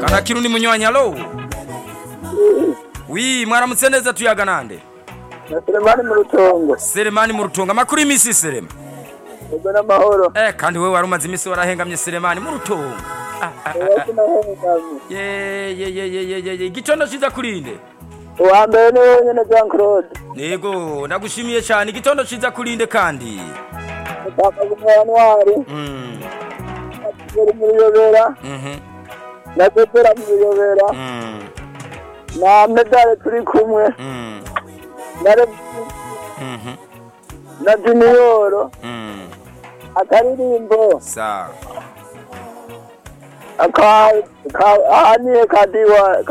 kana kirundi munywanyi alo wi mwaramutse neza tuyaga nande na Selemani mu rutongo Selemani mu rutongo amakuru y'imisi Selema ego n'amahoro eh kandi wewe wari umaze imisi warahengamye Selemani mu rutongo Ah, ah, ah, Ego sinahengamye. ye ye ye ye ye ye ye igitondo ciza kurinde uwa mbere ni wowe nyene Jean Claude yego ndagushimiye cyane igitondo ciza kurinde kandi Papa Gumwanwari mm Kigeli mu Ruyobera mhm na Pepera mu Ruyobera mm na Medale turi kumwe mm na Rev mhm na Junior mm akaririmbo sawa aka ka ahaniye kadiwa